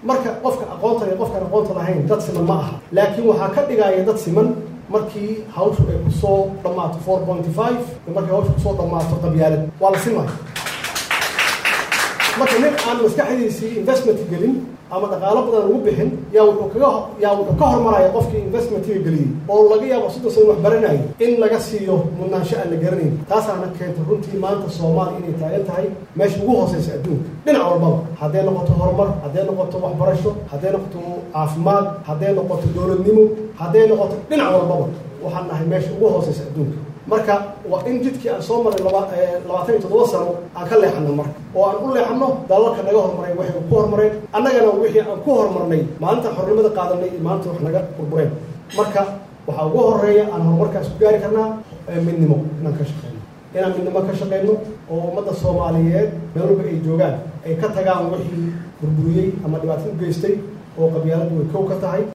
marka qofka aqoonta iyo qofkaan aqoonta lahayn dad siman ma aha laakiin waxaa ka dhigaya dad siman markii hawshu ay kusoo dhammaato four pointy five iyo markii hawshu kusoo dhammaato qabyaalad waa la simaya marka nin aan maskaxdiisii investment gelin ama dhaqaalo badan ugu bixin yaa wuxuu kaga yaa wuxuu ka hormaraya qofkii investmentiga geliyey oo laga yaabo soddon sano wax baranayo in laga siiyo mudnaansho aan la garanayn taasaana keentay runtii maanta soomaaliya inay taagan tahay meesha ugu hooseysa adduunka dhinac walbaba hadday noqoto horumar hadday noqoto waxbarasho hadday noqoto caafimaad hadday noqoto dowladnimo hadday noqoto dhinac walbaba waxaan nahay meesha ugu hooseysa adduunka marka waa in jidkii aan soo maray labaatan iyo toddoba sano aan ka leexano marka oo aan u leexano dalalka naga hormareen waxay ku hormareen annagana wixii aan ku horumarnay maalinta xornimada qaadanay iyo maalinta wax naga burbureen marka waxaa ugu horeeya aan horumarkaas ku gaari karnaa midnimo inaan ka shaqeyno inaan midnimo ka shaqeyno oo ummadda soomaaliyeed meel walba ay joogaan ay ka tagaan wixii burburiyey ama dhibaato u geystay oo qabyaaladu way kow ka tahay